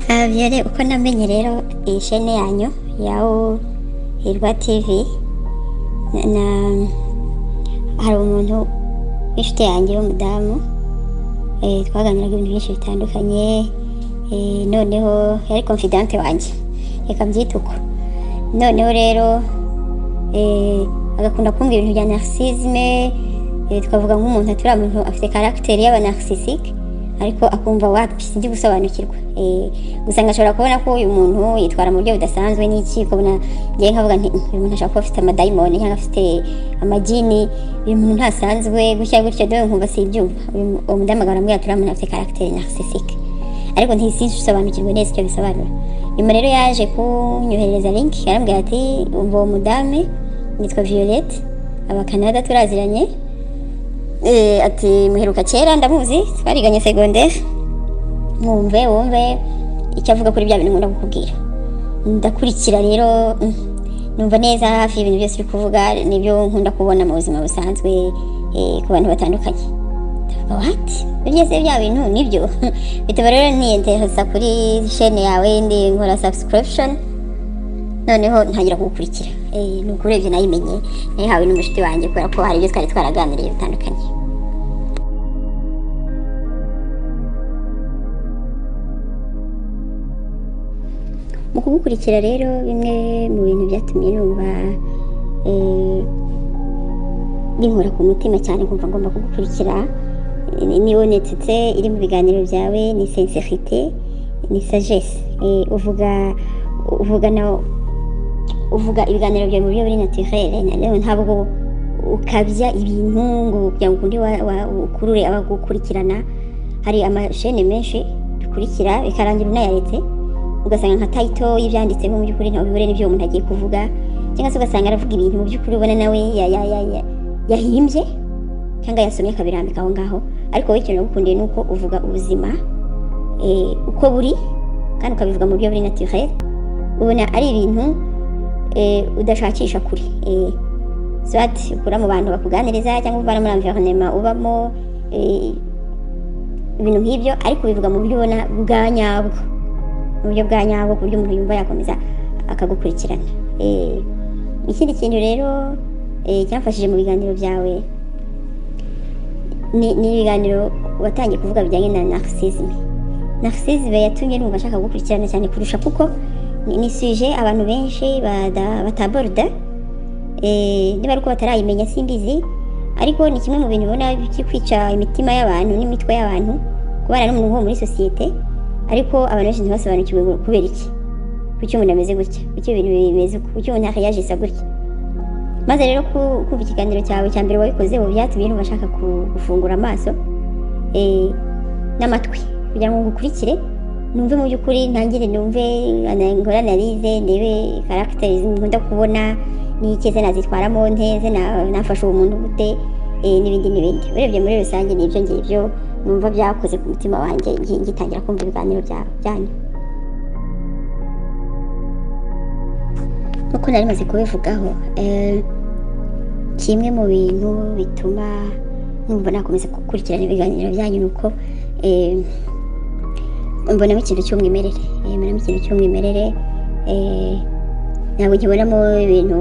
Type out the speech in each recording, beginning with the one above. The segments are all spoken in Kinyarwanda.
Clavier uko namenye rero iyi shene yanyu ya Hirwa TV na- na hari umuntu w'inshuti yanjye w'umudamu eh, twaganiraga ibintu byinshi bitandukanye eh, noneho yari confidante wanjye reka mbyite uko noneho rero eh, agakunda kumbwira ibintu bya narcissisme eh, twavuga nk'umuntu atari umuntu afite caractère y'abanarsisike ariko akumva wapi sinzi gusobanukirwa eh, gusa ngashobora kubona ko uyu muntu yitwara mu buryo budasanzwe n'iki ukabona njyewe nkavuga nti "Mm, uyu muntu ashobora kuba afite amadayimoni cyangwa afite amagini uyu muntu ntasanzwe gutya gutya dore nkumva sibyumva uyu mu- uwo mudamu agarambwira ati uriya muntu afite caractère narcissistique ariko ntisisobanukirwe neza icyo bisobanura nyuma rero yaje kunyoherereza link arambwira ati umva uwo mudamu nitwa violette abakanada turaziranye Eh, ati muheruka kera ndamuzi twariganye segonderi mwumve wumve icyo avuga kuri bya bintu nkunda kukubwira ndakurikira rero mm, numva neza hafi y'ibintu byose uri kuvuga nibyo nkunda kubona mu buzima busanzwe eh, ku bantu batandukanye ndavuga wati byose bya bintu nibyo bituma rero niyentereza kuri shene yawe ndi nkora subscription noneho ntangira kugukurikira Eh, ni ukurebye nayimenye nayihawe n'umushuti wanjye kubera ko hari ibyo twari twaraganiriye bitandukanye mu kugukurikira rero bimwe mu bintu byatumye numva eh, binkura ku mutima cyane kumva ngomba kugukurikira ni- ni honestete iri mu biganiro byawe ni sincerite ni sagesse Eh, uvuga uvuga na uvuga ibiganiro byawe mu buryo buri naturere na rero ntabwo ukabya ibintu ngo kugira ngo undi wa- wa- ukurure abagukurikirana hari amashene menshi dukurikira bikarangira unayaretse ugasanga nka tayito y'ibyanditsemo mu by'ukuri ntawe bihure n'ibyo uwo muntu agiye kuvuga cyangwa se ugasanga aravuga ibintu mu by'ukuri ubona nawe ya- ya- ya- ya- yahimbye cyangwa yasomye akabirambika aho ngaho ariko wowe ikintu nagukundiye ni uko uvuga ubuzima eh, uko buri kandi ukabivuga mu buryo buri naturere ubona ari ibintu eh, udashakisha kure Eh, soit ukura mu bantu bakuganiriza cyangwa uvana muri environnement ubamo eh, ibintu nk'ibyo ariko ubivuga mu buryo ubona bwa nyabwo mu buryo bwa nyabwo ku buryo umuntu yumva yakomeza akagukurikirana Eh, ikindi kintu rero eh, cyamfashije mu biganiro byawe ni ni ibiganiro watangiye kuvuga bijyanye na narcissisme narcissisme yatumye numva nshaka gukurikirana cyane kurusha kuko ni- ni suje abantu benshi bada- bataborda Eh, niba ari uko batarayimenya simbizi ariko ni kimwe mu bintu ubona biri kwica imitima y'abantu n'imitwe y'abantu kubana n'umuntu wo muri sosiyete ariko abantu benshi ntibasobanukirwe ngo kubera iki kuki umuntu ameze gutya kuki ibintu bimeze uko kuki umuntu yakayajisa gutya maze rero ku- kumva ikiganiro cyawe cya mbere wabikozeho byatumye numva nshaka ku- gufungura amaso eh, n'amatwi kugira ngo ngukurikire numve mu by'ukuri ntangire numve ana- nkore analize ndebe karagiteri nkunda kubona n'iki se nazitwaramo nte se na- nafasha uwo muntu gute eh, n'ibindi n'ibindi urebye muri rusange nibyo ngibyo numva byakoze ku mutima wanjye ngi- ngitangira kumva ibiganiro bya- byanyu nk'uko nari maze kubivugaho eh, kimwe mu bintu bituma numva nakomeza gukurikirana ibiganiro byanyu ni uko eh, mbonamo ikintu cy'umwimerere Eh, mbonamo ikintu cy'umwimerere eh, ntabwo nkibonamo ibintu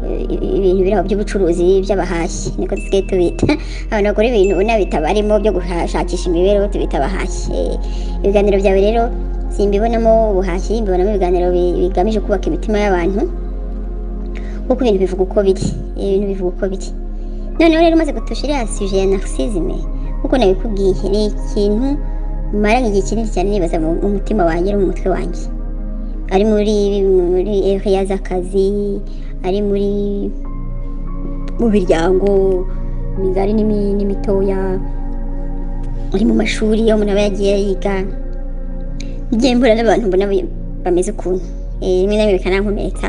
eh, ibintu biri aho by'ubucuruzi by'abahashyi niko dusigaye tubita abantu bakora ibintu unabita barimo byo gushakisha imibereho tubita abahashyi Eh, ibiganiro byawe rero simbibonamo ubuhashyi mbibonamo ibiganiro bi- bigamije kubaka imitima y'abantu kuko ibintu bivuga uko biri ibintu bivuga uko biri noneho rero umaze gutusha iriya suje ya narcisisme kuko nabikubwiye ni ikintu maranye igihe kinini cyane nibaza mu mu mutima wanjye no mu mutwe wanjye ari muri muri area z'akazi ari muri mu miryango migari n'imi- n'imitoya ari mu mashuri aho umuntu aba yagiye yiga njye mbura n'abantu mbona ba- bameze ukuntu Eh, rimwe na rimwe bikanankomeretsa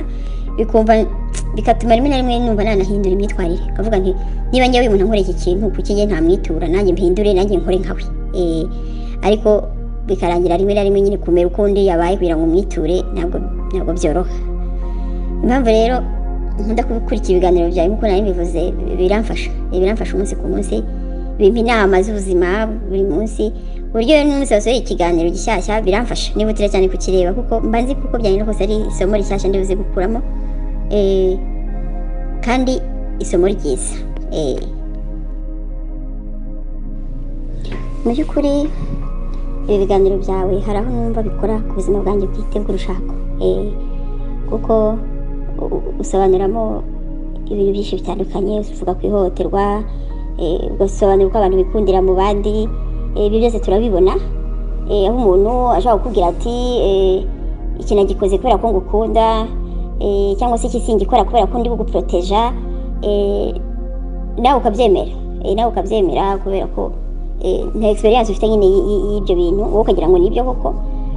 bikumva bigatuma rimwe na rimwe numva nanahindura imyitwarire kavuga nti niba njyewe uyu muntu nkora iki kintu kuki njye ntamwitura nanjye mpindure nanjye nkore nkawe Eh, ariko bikarangira rimwe na rimwe nyine kumera ukundi yabaye kugira ngo umwiture ntabwo ntabwo byoroha impamvu rero nkunda kubikurikira ibiganiro byawe nk'uko nari mbivuze biramfasha Eh, biramfasha umunsi ku munsi bimpa inama z'ubuzima buri munsi uburyo rero n'umunsi wasohoye ikiganiro gishyashya biramfasha nihutira cyane kukireba kuko mba nzi kuko byanyura kose ari isomo rishyashya ndibuze gukuramo eh, kandi isomo ryiza eh. mu by'ukuri ibi biganiro byawe hari aho numva bikora ku buzima bwanjye bwite bw'urushako eh, kuko u- u- usobanuramo ibintu byinshi bitandukanye uvuga ku ihohoterwa eh, ugasobanura uko abantu bikundira mu bandi eh, ibyo byose turabibona eh, aho umuntu ashobora kukubwira ati eh, iki nagikoze kubera ko ngukunda eh, cyangwa se iki singikora kubera ko ndi kuguporoteja eh, nawe ukabyemera Eh, nawe ukabyemera kubera ko eh, nta experience ufite nyine y- y- y'ibyo bintu wowe ukagira ngo ni ibyo koko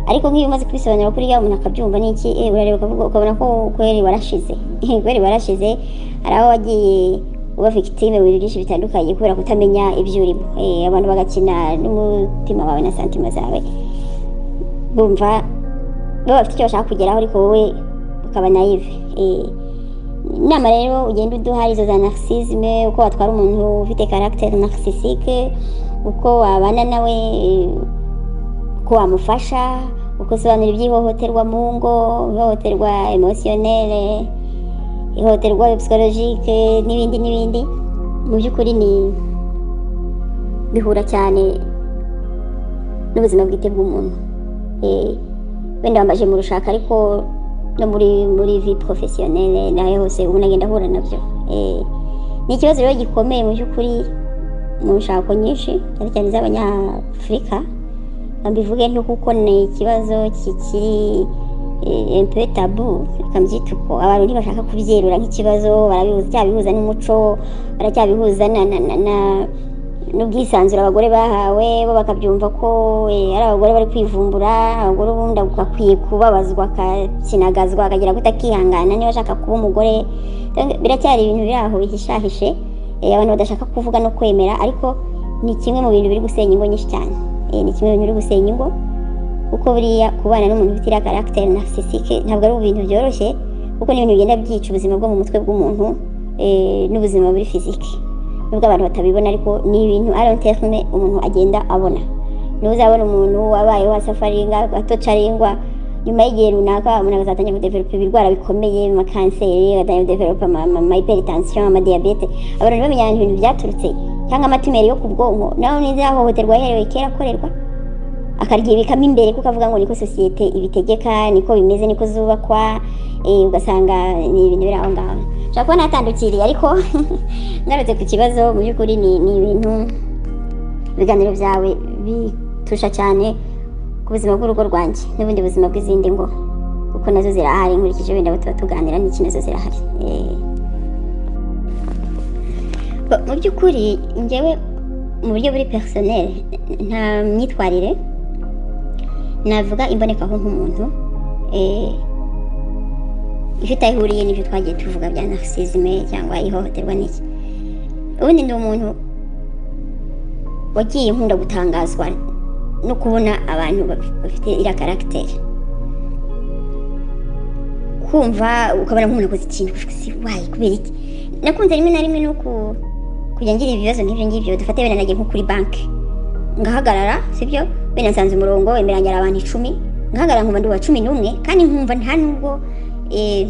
ariko nk'iyo umaze kubisobanura kuri ya umuntu akabyumva n'iki eh, urareba ukavuga- ukabona ko kweri warashize kweri warashize hari aho wagiye uba victime mu bintu byinshi bitandukanye kubera kutamenya ibyo urimo Eh, abantu bagakina n'umutima wawe na santima zawe bumva baba bafite icyo bashaka kugeraho ariko wowe ukaba nayive eh, inama rero ugenda uduha izo za narcissisme uko watwara umuntu ufite caractère narcissistique uko wabana nawe eh, uko wamufasha uko usobanura iby'ihohoterwa mu ngo ihohoterwa emotionnelle ihohoterwa psychologique n'ibindi n'ibindi mu by'ukuri ni bihura cyane n'ubuzima bwite bw'umuntu Eh, wenda wambaje mu rushaka ariko no muri muri vie professionnelle nayo hose umuntu agenda ahura nabyo Eh, ni ikibazo rero gikomeye mu by'ukuri mu nshako nyinshi cyane cyane iz'abanyafurika Reka mbivuge nti kuko ni ikibazo kikiri eh, un peu tabu reka mbyite uko abantu ntibashaka kubyerura nk'ikibazo barabihuza cyabihuza n'umuco baracyabihuza na na na, na n'ubwisanzure abagore bahawe bo bakabyumva ko eh, ari abagore bari kwivumbura abagore ubundi akwiye kubabazwa akakinagazwa akagira guta akihangana niba ashaka kuba umugore Cyangwa- biracyari ibintu biri aho bihishahishe eh, abantu badashaka kuvuga no kwemera ariko ni kimwe mu bintu biri gusenya ingo nyinshi cyane Eh, ni kimwe mu bintu biri gusenya ingo kuko buriya kubana n'umuntu ufite iriya karagiteri narcissistique ntabwo ari ibintu byoroshye kuko ni ibintu bigenda byica ubuzima bwo mu mutwe bw'umuntu eh, n'ubuzima buri fizike nubwo abantu batabibona ariko ni ibintu arontefume umuntu agenda abona ntuzabona umuntu wabayeho asafaringa atocaringwa nyuma y'igihe runaka umuntu agazatangira kudevelopa ibirwara bikomeye amakanseri agatangira kudevelopa amahiperitansiyo amadiyabete abantu bamenya ahantu ibintu byaturutse cyangwa amatumeri yo ku bwonko nawe nizi yahohoterwa yaherewe kera akorerwa akaryibikamo imbere kuko avuga ngo niko sosiyete ibitegeka niko bimeze niko zubakwa eh, ugasanga ni ibintu biri aho ngaho nshobora kuba natandukiriye ariko ngarutse ku kibazo mu by'ukuri ni ni ibintu ibiganiro byawe bitusha cyane ku buzima bw'urugo rwanjye n'ubundi buzima bw'izindi ngo kuko nazo zirahari nkurikije wenda abo tuba tuganira n'iki nazo zirahari Eh. Ba- mu by'ukuri njyewe mu buryo buri personel nta myitwarire navuga imbonekaho nk'umuntu eh, ifite aho ihuriye n'ibyo twagiye tuvuga bya narcissisme cyangwa ihohoterwa n'iki ubundi ndi umuntu wagiye nkunda gutangazwa no kubona abantu baf- bafite iriya karagiteri kumva ukabona nk'umuntu akoze ikintu ukavuga ati, wayi kubera iki nakunze rimwe na rimwe no ku- kujya ngira ibibazo nk'ibyo ngibyo dufate wenda nagiye nko kuri banki ngahagarara sibyo wenda nsanze umurongo imbere yanjye hari abantu icumi ngahagarara nkumva ndi uwa cumi n'umwe kandi nkumva nta nubwo eh,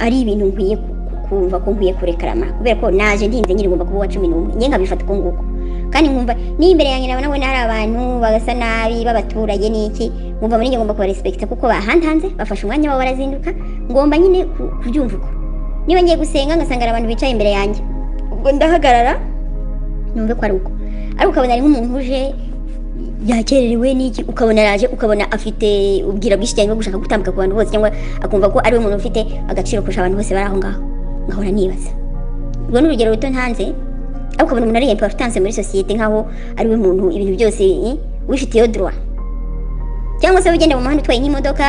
ari ibintu nkwiye ku- ku- kumva ko nkwiye kurekarama kubera ko naje ndinze nyine ngomba kuba uwa cumi n'umwe njye nkabifata uko nguko kandi nkumva niyo imbere yanjye nabona wenda hari abantu bagasa nabi b'abaturage n'iki nkumva muri njye ngomba kubarespekita kuko bahantanze bafashe umwanya wabo barazinduka ngomba nyine ku- kubyumva uko niba ngiye gusenga ngasanga hari abantu bicaye imbere yanjye ubwo ndahagarara numve ko ari uko ariko ukabona ari nk'umuntu uje yakererewe n'iki ukabona araje ukabona afite ubwira bwinshi cyane bwo gushaka gutambuka ku bantu bose cyangwa akumva ko ari we muntu ufite agaciro kurusha abantu bose bari aho ngaho nkahora nibaza ubwo ni urugero ruto ntanze ariko ukabona umuntu ari importance muri sosiyete nk'aho ari we muntu ibintu byose eh, wifitiyeho droit cyangwa se ugenda mu muhanda utwaye nk'imodoka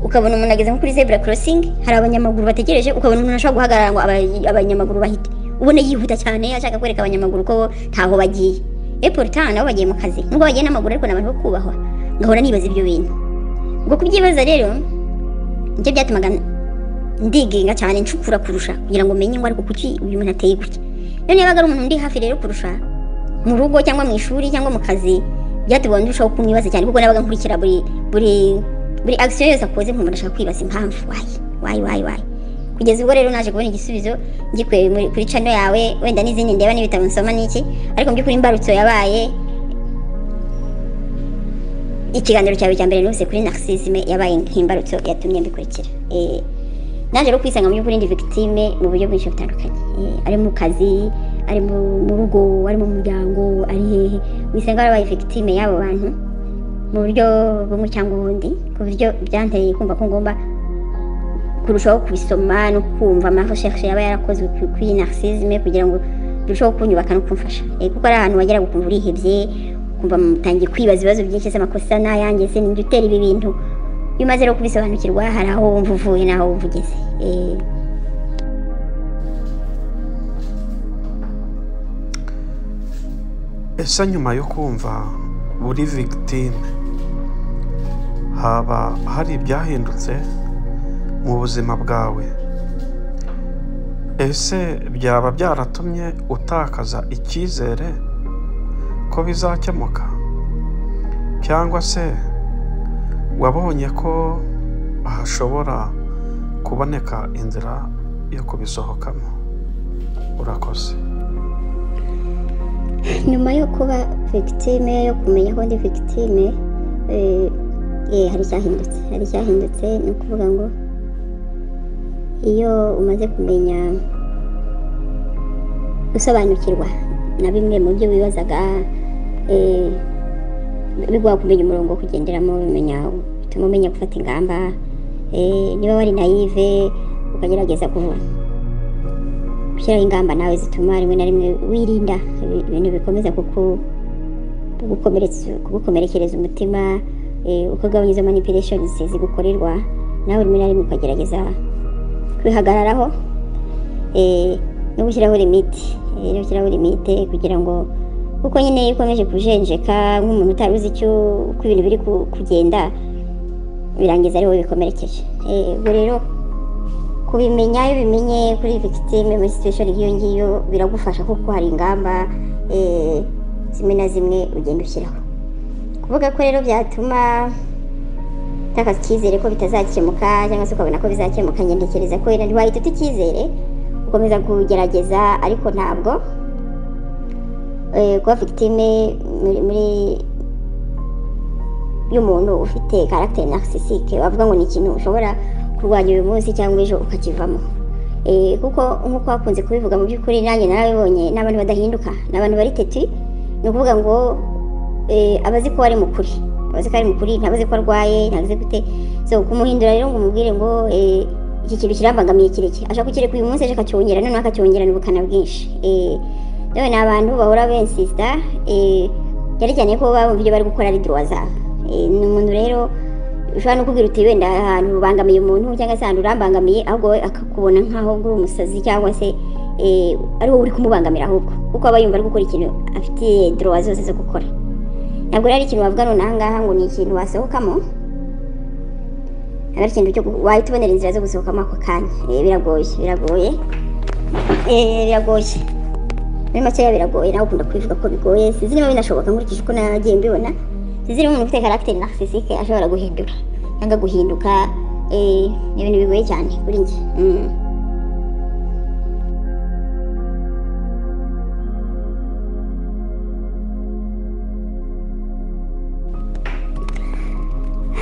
ukabona umuntu ageze nko kuri zebra crossing hari abanyamaguru bategereje ukabona umuntu ashobora guhagarara ngo aba- abanyamaguru bahite ubona yihuta cyane ashaka kwereka abanyamaguru ko ntaho bagiye e pourtant nabo bagiye mu kazi nubwo bagiye n'amaguru ariko ni abantu bo kubahwa ngahora nibaza ibyo bintu ubwo kubyibaza rero nibyo byatumaga ndigenga cyane ncukura kurusha kugira ngo menye ngo ariko kuki uyu muntu ateye gutya rero niba ari umuntu ndi hafi rero kurusha mu rugo cyangwa mu ishuri cyangwa mu kazi byatubonye urushaho kumwibaza cyane kuko nabaga nkurikira buri buri buri action yose akoze nkumva ndashaka kwibaza impamvu wayi wayi wayi wayi kugeza ubwo rero naje kubona igisubizo ngikweye muri- kuri channel yawe wenda n'izindi ndeba n'ibitabo nsoma n'iki ariko mu by'ukuri imbarutso yabaye ikiganiro cyawe cya mbere nose kuri narcissisme yabaye nk'imbarutso yatumye mbikurikira eh naje rero kwisanga mu by'ukuri ndi victime mu buryo bwinshi butandukanye Eh, ari mu kazi ari mu mu rugo ari mu muryango ari hehe wisanga warabaye victime y'abo bantu mu buryo bumwe cyangwa ubundi ku buryo byanteye kumva ko ngomba kurushaho kubisoma no kumva amafashe yaba yarakozwe ku- kuri narcissisme kugira ngo birusheho kunyubaka no kumfasha Eh, kuko ari ahantu wagera ukumva urihebye kumva mutangiye kwibaza ibibazo byinshi se amakosa n'ayanjye se nijya utera ibi bintu iyo umaze rero kubisobanukirwa hari aho wumva uvuye n'aho wumva ugeze Eh, ese nyuma yo kumva buri victime haba hari ibyahindutse mu buzima bwawe ese byaba byaratumye utakaza icyizere ko bizakemuka cyangwa se wabonye ko hashobora kuboneka inzira yo kubisohokamo urakoze nyuma yo kuba victime yo kumenya ko ndi victime eh, eh, hari icyahindutse hari icyahindutse ni ukuvuga ngo iyo umaze kumenya gusobanukirwa na bimwe mu byo wibazaga eh, biguha kumenya umurongo wo kugenderamo bimenya bituma umenya gufata ingamba eh, niba wari nayive ukagerageza kuva gushyiraho ingamba nawe zituma rimwe na rimwe wirinda ibi- ibintu bikomeza kuku kugukomeretsa- kugukomerekereza umutima eh, ukagabanya izo manipulations zigukorerwa nawe rimwe na rimwe ukagerageza kwihagararaho eh, no gushyiraho limite eh, no gushyiraho limite kugira ngo kuko nyine iyo ukomeje kujenjeka nk'umuntu utari uzi icyo uko ibintu biri ku- kugenda birangiza ari wowe bikomerekeje Eh, ubwo rero kubimenya iyo ubimenye kuri victime muri situation nk'iyo ngiyo biragufasha kuko hari ingamba eh, zimwe na zimwe ugenda ushyiraho kuvuga ko rero byatuma utakaza icyizere ko bitazakemuka cyangwa se ukabona ko bizakemuka ngendekereza ko wenda ntiwahita uta icyizere ukomeza kugerageza ariko ntabwo eh, kuba victime muri- muri y'umuntu ufite karagiteri narcissistique bavuga ngo ni ikintu ushobora kurwanya uyu munsi cyangwa ejo ukakivamo Eh, kuko nk'uko bakunze kubivuga mu by'ukuri nanjye narabibonye n'abantu badahinduka ni abantu bari teti ni ukuvuga ngo eh, abazi ko ari mukuri abazi ko ari mukuri ntabazi ko arwaye ntabazi gute so kumuhindura rero ngo umubwire ngo eh, iki kintu kirambangamiye kireke ashaka kukireka uyu munsi ejo akacyongera noneho akacyongerana ubukana bwinshi Eh, yewe ni abantu bahora bensisita cyane cyane ko baba bumva ibyo bari gukora ari duruwa zabo Eh, ni umuntu rero ushobora no kubwira uti wenda ahantu ubangamiye umuntu cyangwa se ahantu urambangamiye ahubwo we akakubona nk'aho uri umusazi cyangwa se eh, ari wowe uri kumubangamira ahubwo kuko aba yumva ari gukora ikintu afitiye duruwa zose zo gukora ntabwo rero ari ikintu wavuga none aha ngaha ngo ni ikintu wasohokamo ntabwo ari ikintu cyo gu- wahita ubonera inzira zo gusohokamo ako kanya Eh, biragoye biragoye Eh, biragoye muri makeya biragoye nawe ukunda kubivuga ko bigoye sinzi niba binashoboka nkurikije uko nagiye mbibona sinzi niba umuntu ufite karagiteri narcissistique ashobora guhindura cyangwa guhinduka eh, ni ibintu bigoye cyane kuri njye Mm.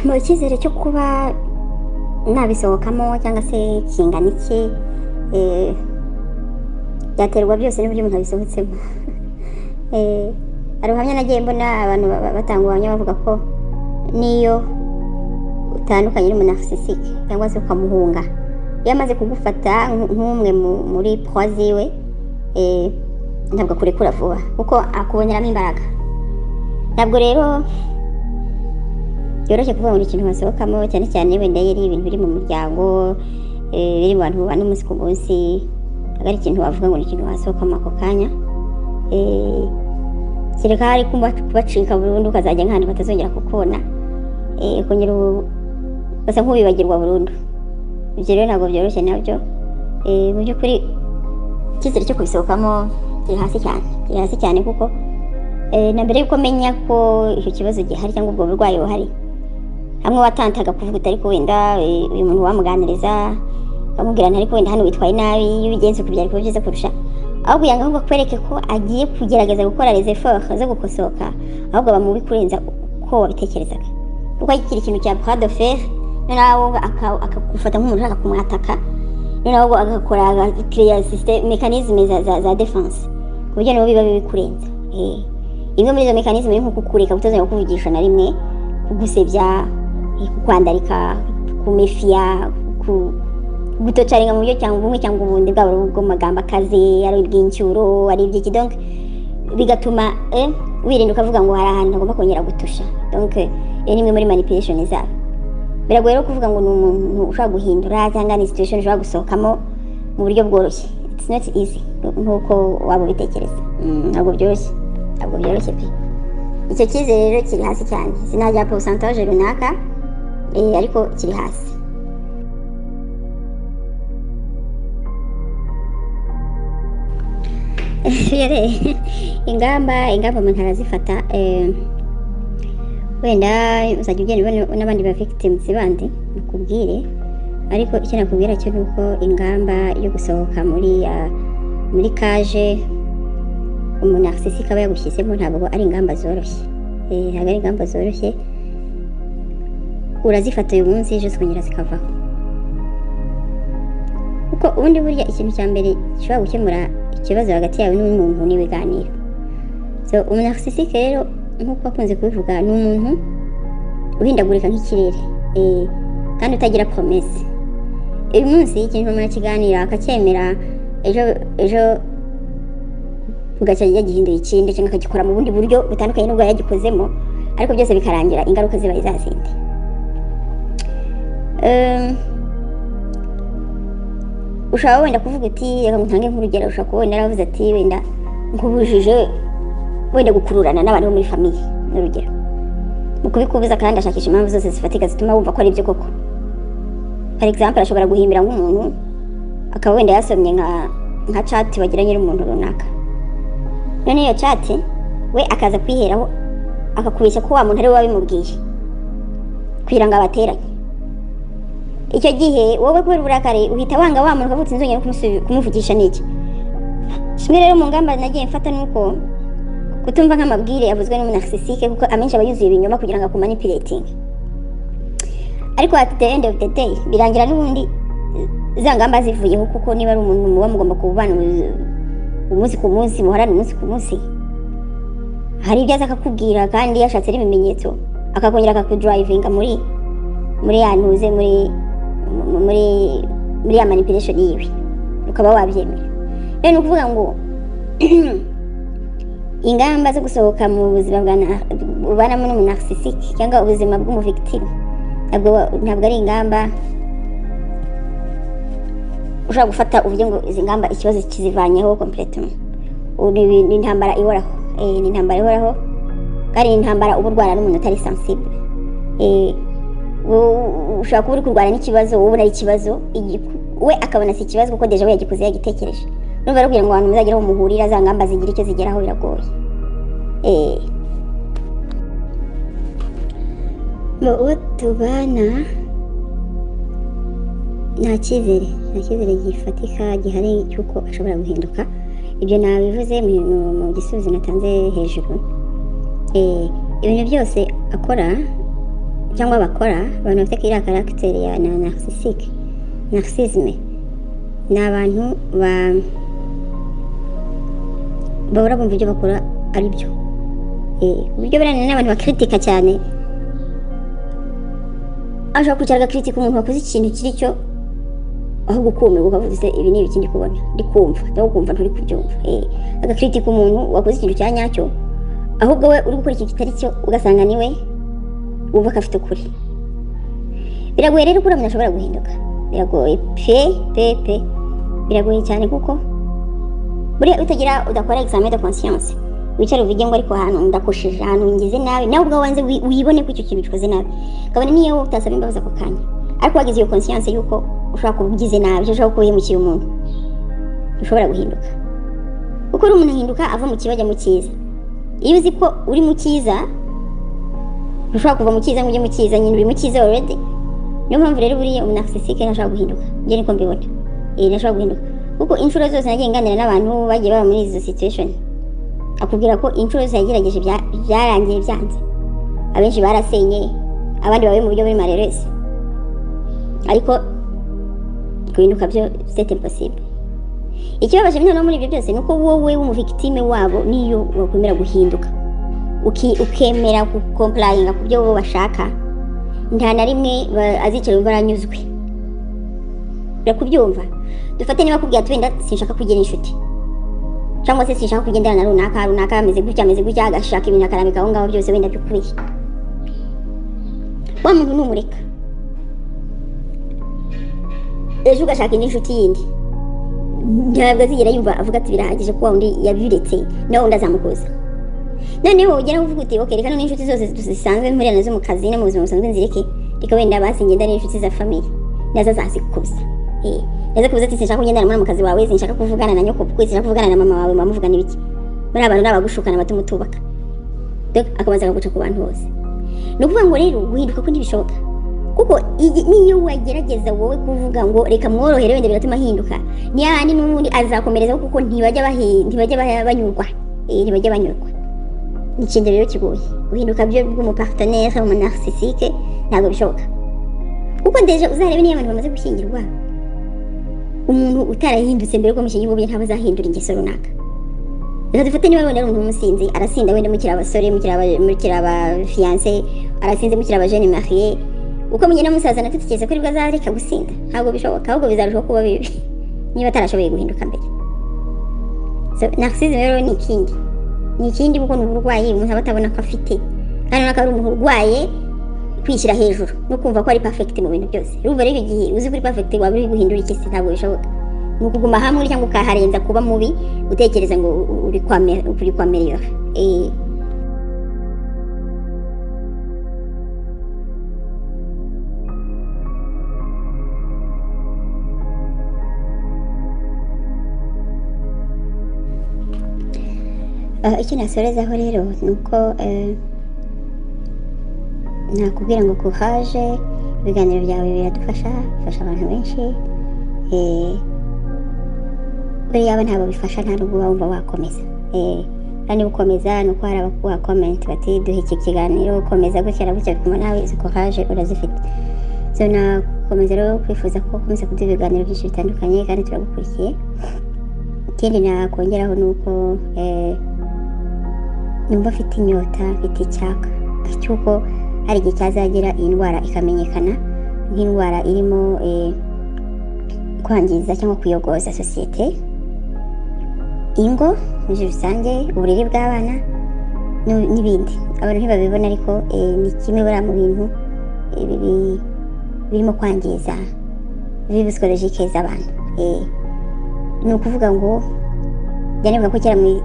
mu cyizere cyo kuba nabisohokamo cyangwa se kingana iki eh, byaterwa byose n'uburyo umuntu abisohotsemo Eh, hari ubuhamya nagiye mbona abantu ba- ba- batanga ubuhamya bavuga ko n'iyo utandukanye n'umunarcisike cyangwa se ukamuhunga iyo amaze kugufata nk- nk'umwe mu- muri pwa ziwe eh, ntabwo akurekura vuba kuko akuboneramo imbaraga ntabwo rero byoroshye kuvuga ngo ni ikintu wasohokamo cyane cyane wenda iyo ari ibintu biri mu muryango eh, biri mu bantu bubana umunsi ku munsi ntabwo ari ikintu wavuga ngo ni ikintu wasohokamo ako kanya Eh, kereka hari kuba- kubacika burundu ukazajya nk'ahantu batazongera kukubona Eh, ukongera ubu- ugasa nk'ubibagirwa burundu ibyo rero ntabwo byoroshye nabyo Eh, mu by'ukuri icyizere cyo kubisohokamo kiri hasi cyane kiri hasi cyane kuko Eh, na mbere yuko menya ko icyo kibazo gihari cyangwa ubwo burwayi buhari hamwe watantaga kuvuga uti ariko wenda eh, uyu muntu wamuganiriza amubwira nti ariko wenda hano witwaye nabi iyo ubigenze uko byari kuba byiza kurusha ahubwo yanga ahubwo akwereke ko agiye kugerageza gukora les efforts zo gukosoka ahubwo bamubi kurenza uko wabitekerezaga kuko kiri ikintu cya poids de fer noneho aka- akagufata nk'umuntu ushaka kumwataka noneho ahubwo agakora agakireya mekanizme za, za, za defense ku buryo nabo biba bibi kurenza eh. imwe muri izo mekanizme ni nko kukureka gutozanya kukuvugisha na rimwe kugusebya eh, kukwandarika kumefiya ku gutocarenga mu buryo cyangwa bumwe cyangwa ubundi bwaba ari ubw'amagambo akaze ari ubw'incyuro ari iby'iki donc bigatuma eh, wirinda ukavuga ngo hari ahantu agomba kongera gutusha donc eh, iyo ni imwe muri manipulation zabo biragoye rero kuvuga ngo ni umuntu ushobora guhindura cyangwa ni situation ushobora gusohokamo mu buryo bworoshye it's not easy nk'uko waba ubitekereza Mm, ntabwo byoroshye ntabwo byoroshye pe icyo cyizere rero kiri hasi cyane sinajya pourcentage runaka eh, ariko kiri hasi Yere, ingamba ingamba umuntu arazifata eh, wenda uzajya ugenda ubona n'abandi ba victims bandi bakubwire ariko icyo nakubwira cyo ni uko ingamba yo gusohoka muri ah, muri kaje umuntu narcissistic aba yagushyizemo ntabwo ari ingamba zoroshye Eh, ntabwo ari ingamba zoroshye urazifata uyu munsi ejo zikongera zikavaho kuko ubundi burya ikintu cya mbere gishobora gukemura ikibazo hagati yawe n'undi muntu ni ibiganiro so umunarcissike rero nk'uko bakunze kubivuga ni umuntu uhindagurika nk'ikirere eh, kandi utagira promese uyu munsi ikintu umuntu akiganira akacyemera ejo ejo bugacya yagihinduye ikindi cyangwa akagikora mu bundi buryo butandukanye n'ubwo yagikozemo ariko byose bikarangira ingaruka ziba izazindi Em, ushaka wenda kuvuga uti reka ngutange nk'urugero ushaka kuba wenda yaravuze ati wenda nkubujije wenda gukururana n'abantu bo muri famiye ni urugero mu kubikubuza kandi ashakisha impamvu zose zifatika zituma wumva ko ari byo koko for example ashobora guhimbira nk'umuntu akaba wenda yasomye nka nka chat bagiranye n'umuntu runaka none iyo chat we akaza kwiheraho akakubeshya ko wa muntu ari we wabimubwiye kugira ngo abateranye icyo gihe wowe kubera uburakari uhita wanga wa muntu ukavutse inzongera kumusu- kumuvugisha n'iki kimwe rero mu ngamba nagiye mfata ni uko kutumva nk'amabwire yavuzwe n'umunarcissike kuko amenshi aba yuzuye ibinyoma kugira ngo akumanipiretinge ariko at the end of the day birangira n'ubundi eh, za ngamba zivuyeho kuko niba ari umuntu muba mugomba kubana mu- umunsi ku munsi muhorane umunsi ku munsi hari ibyo aza akakubwira kandi yashatse n'ibimenyetso akakongera akakudrivinga muri muri ya ntuze muri mu- muri muri ya manipulation yiwe ukaba wabyemera rero ni ukuvuga ngo ingamba zo gusohoka mu buzima bwa na- ubanamo n'umunarcissike cyangwa ubuzima bw'umuvictime ntabwo ntabwo ari ingamba ushobora gufata uburyo ngo izi ngamba ikibazo kizivanyeho completely Ubu ni ni intambara ihoraho Eh, ni intambara ihoraho kandi ni intambara uba urwana n'umuntu utari sensible Eh, wo- ushobora kuba uri kurwana n'ikibazo wowe ubona ari ikibazo igiku- we akabona si ikibazo kuko deja we yagikoze yagitekereje numva rero kugira ngo abantu muzagere aho muhurira za ngamba zigira icyo zigeraho biragoye Eh. mu uwo tubana nta cyizere nta cyizere gifatika gihari cy'uko ashobora guhinduka ibyo nabivuze mu- mu- mu gisubizo natanze hejuru Eh, ibintu byose akora cyangwa bakora abantu bafite iriya karagiteri ya na narcissistic narcissisme ni abantu ba bahora bumva ibyo bakora ari byo Eh, ku buryo buriya n'abantu bakritika cyane ashobora kwicara agakritika umuntu wakoze ikintu kiri cyo aho gukumirwa ukavuga ese ibi ni ibiki ndi kubona ndi kumva ndabwo kumva nturi kubyumva Eh, agakritika umuntu wakoze ikintu cya nyacyo ahubwo we uri gukora ikintu kitari cyo ugasanga ni we wumva ko afite ukuri biragoye rero ko uramya ashobora guhinduka biragoye pe pe pe biragoye cyane kuko buriya utagira udakora examen de conscience wicara uvuge ngo ariko ahantu ndakosheje ahantu ngize nabi nawe ubwawe wanze wi- wibone ko icyo kintu gikoze nabi kabone niyo wowe utasaba imbabazi ako kanya ariko wagize iyo conscience yuko ushobora kuba ugize nabi cyangwa ushobora kuba wimukiye umuntu ushobora guhinduka kuko rero umuntu ahinduka ava mu kibi ajya mu cyiza iyo uzi ko uri mu cyiza ushobora kuva mu cyiza ngo ujye mu cyiza nyine uri mu cyiza already niyo mpamvu rero buriya umunafisike ntashobora guhinduka njye niko mbibona iyi ntashobora guhinduka kuko inshuro zose nagiye nganira n'abantu bagiye baba muri izo situation akubwira ko inshuro zose yagerageje bya- byarangiye byanze abenshi barasenye abandi babaye mu buryo buri mareresi ariko guhinduka byo c'est impossible ikibabaje noneho muri ibyo byose ni uko wowe w'umuvictime wabo niyo wakwemera guhinduka Uki- ukemera gukomparayinga ku byo bo bashaka nta na rimwe ba- azicara yumva aranyuzwe birakubyumva dufate niba akubwira ati wenda sinshaka kugira inshuti cyangwa se sinshaka kugendana na runaka runaka ameze gutya ameze gutya agashaka ibintu akarambika aho ngaho byose wenda bikubiye wa muntu numureka ejo ugashaka indi nshuti yindi ntabwo azigera yumva avuga ati birahagije kuba undi yabiretse nawe undi azamukuza noneho ugera uvuga uti okay reka none inshuti zose zisanzwe mpurira nazo mu kazi no mu buzima busanzwe nzireke reka wenda basi ngenda n'inshuti za famiye nazo azazikuza Eh, nazo kubuza ati sinshaka kugendana n'umwana mu kazi wawe sinshaka kuvugana na nyoko kuko sinshaka kuvugana na mama wawe mama muvugana ibiki muri abantu ni abagushukana batuma utubaka Donc, akabanza akaguca ku bantu bose ni ukuvuga ngo rero guhinduka ko ntibishoboka kuko iyi- niyo wagerageza wowe kuvuga ngo reka mworohere wenda bigatuma ahinduka niyo abandi n'ubundi azakomerezaho kuko ntibajya bahi- ntibajya ba- banyurwa Eh, ntibajya banyurwa ni ikintu rero kigoye guhinduka byo bw'umupartenere umunarcisike ntabwo bishoboka kuko ndeje uzarebe niyo abantu bamaze gushyingirwa umuntu utarahindutse mbere yuko amushyingira ubundi ntabwo azahindura ingeso runaka reka dufate niba wenda ari umuntu w'umusinzi arasinda wenda mukiri abasore mukiri aba- mukiri abafiyanse arasinze mukiri abajene mariye uko mugenda musaza natwe dutekereza ko aribwo azareka gusinda ntabwo bishoboka ahubwo bizarushaho kuba bibi niba atarashoboye guhinduka mbere so narcisism rero ni ikindi ni ikindi kuko ni uburwayi umuntu aba atabona ko afite kandi urabona ko ari umuntu urwaye kwishyira hejuru no kumva ko ari perfect mu bintu byose urumva rero igihe uzi ko uri perfect waba uri guhindura iki se ntabwo bishoboka ni ukuguma hamwe cyangwa ukaharenza kuba mubi utekereza ngo uri kwame- uri kwamerera eh Ah, icyo nasorezaho rero ni uko eh, nakubwira ngo kuhaje ibiganiro byawe biradufasha bifasha abantu benshi eh, buriya abo ntabwo bifasha nta nubwo uba wumva wakomeza Eh, kandi ukomeza ni uko hari abakuha comment bati duhe iki kiganiro komeza gutya na gutya bituma nawe izo courage urazifite so nakomeza rero kwifuza ko ukomeza kuduha ibiganiro byinshi bitandukanye kandi turagukurikiye ikindi nakongeraho ni uko eh, numva afite inyota afite icyaka cy'uko hari igihe cyazagira iyi ndwara ikamenyekana nk'indwara irimo eh, kwangiza cyangwa kuyogoza sosiyete ingo muri rusange uburere bw'abana n'u- n'ibindi abantu ntibabibona ariko eh, ni kimwe buriya mu bintu eh, bibi- birimo kwangiza vibi psikologike z'abantu Eh, ni ukuvuga ngo njya nibuka ko kera mu-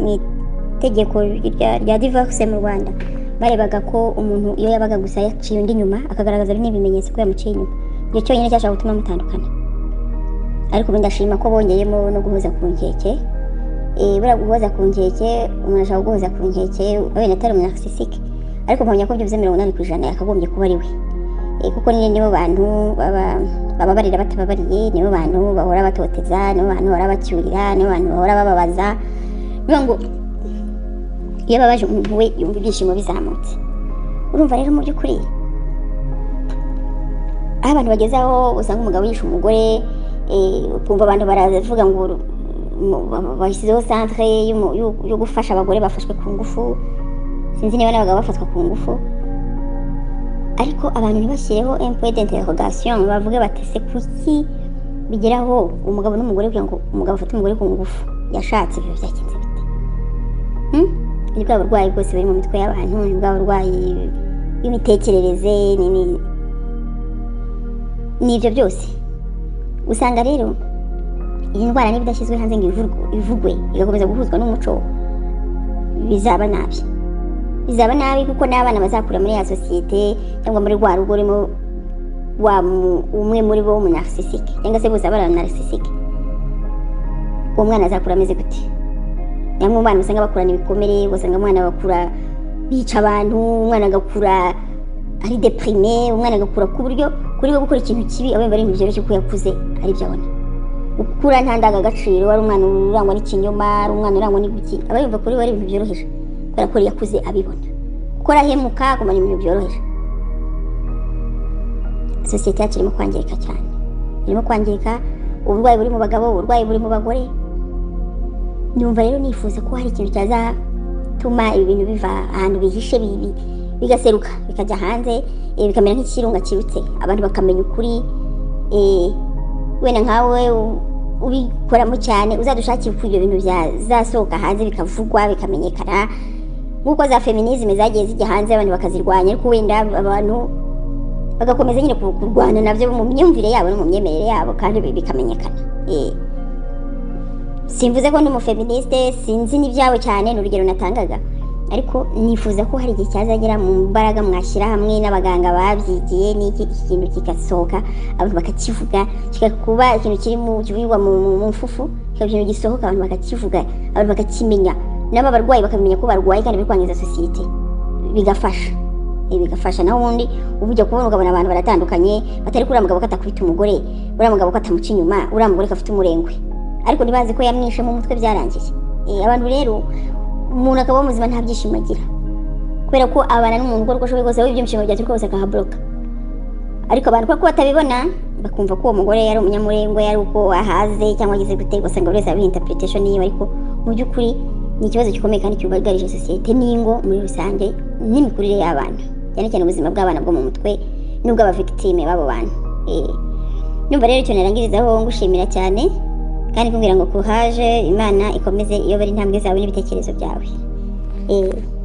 mu itegeko rya- rya divorce mu rwanda barebaga ko umuntu iyo yabaga gusa yaciye undi inyuma akagaragaza bimwe mu bimenyetso ko yamuciye inyuma icyo cyonyine cyashobora gutuma mutandukana ariko ubu ndashima ko bongeyemo no guhoza ku nkeke Eh, buriya guhoza ku nkeke umuntu ashobora guhoza ku nkeke wenda atari umunarcisike ariko mpamya ko byuze mirongo inani ku ijana yakagombye kuba ari we Eh, kuko ni nibo bantu baba- bababarira batababariye nibo bantu bahora batoteza nibo bantu bahora bacyurira nibo bantu bahora bababaza niyo ngo iyo babaje umuntu we yumva ibyishimo bizamutse urumva rero mu by'ukuri aho abantu bageze aho usanga umugabo yishe umugore eh, ukumva abantu baravuga ngo uru- mu- ba- bashyizeho santere y'umu- y'u- yo gufasha abagore bafashwe ku ngufu sinzi niba n'abagabo bafatwa ku ngufu ariko abantu ntibashyireho empuwe d'interrogation bavuge bati se kuki bigeraho umugabo n'umugore kugira ngo umugabo afate umugore ku ngufu yashatse ibyo byagenze bite Hmm? ni bwa burwayi bwose buri mu mitwe y'abantu ni bwa burwayi bw'imitekerereze ni ni- ni ibyo byose usanga rero iyi ndwara niba idashyizwe hanze ngo ivurwe- ivugwe igakomeza guhuzwa n'umuco bizaba nabi bizaba nabi kuko n'abana bazakura muri ya sosiyete cyangwa muri rwa rugo urimo wa mu- umwe muri bo w'umunarcisike cyangwa se bose abana narcisike uwo mwana azakura ameze gute bamwe mu bana usanga bakurana ibikomere ugasanga umwana bakura bica abantu umwana agakura ari deprime umwana agakura ku buryo kuri we gukora ikintu kibi aba yumva ari ibintu byoroshye kuko yakuze ari byo abona gukura nta ndangagaciro ari umwana urangwa n'ikinyoma ari umwana urangwa n'ibiki aba yumva kuri we ari ibintu byoroheje kubera ko yakuze abibona kuko arahemuka agumana ibintu byoroheje sosiyete yacu irimo kwangirika cyane irimo kwangirika uburwayi buri mu bagabo uburwayi buri mu bagore numva rero nifuza ko hari ikintu cyazatuma ibi bintu biva ahantu bihishe bi- bi- bigaseruka bikajya hanze eh, bikamera nk'ikirunga kirutse abantu bakamenya ukuri eh, wenda nkawe u- ubikoramo cyane uzadushakire uko ibyo bintu byazasohoka hanze bikavugwa bikamenyekana nk'uko za feminisme zagiye zijya hanze abantu bakazirwanya ariko wenda abantu bagakomeza nyine ku- kurwana nabyo mu myumvire yabo no mu myemerere yabo kandi bi- bikamenyekana Eh, simvuze ko ndi umufeministe sinzi n'ibyabo cyane ni urugero natangaga ariko nifuza ko hari igihe cyazagera mu mbaraga mwashyira hamwe n'abaganga babyigiye n'iki iki kintu kigasohoka abantu bakakivuga kigakuba ikintu kiri mu kivugirwa mu mu- mu mfufu kikaba ikintu gisohoka abantu bakakivuga abantu bakakimenya n'aba barwayi bakamenya ko barwaye kandi bari kwangiza sosiyete bigafasha Eh, bigafasha naho ubundi uba ujya kubona ukabona abantu baratandukanye batari kuri uriya mugabo ko atakubita umugore uriya mugabo ko atamuca inyuma uriya mugore ko afite umurengwe ariko ntibazi ko yamwishe mu mutwe byarangiye Eh, abantu rero umuntu akaba muzima nta byishimo agira kubera ko abana n'umuntu uko ashoboye kose we ibyishimo byaturika kose akahabloka ariko abantu kubera ko batabibona bakumva ko uwo mugore yari umunyamurengwe yari uko ahaze cyangwa agize gute ugasanga buri wese abiha interpretation yiwe ariko mu by'ukuri ni ikibazo gikomeye kandi cyugarije sosiyete n'ingo muri rusange n'imikurire y'abana cyane cyane ubuzima bw'abana bwo mu mutwe n'ubw'abavictime b'abo bantu Eh, numva rero icyo narangirizaho ngushimira cyane kandi kumbwira ngo kuhaje imana ikomeze iyobora intambwe zawe n'ibitekerezo byawe Eh,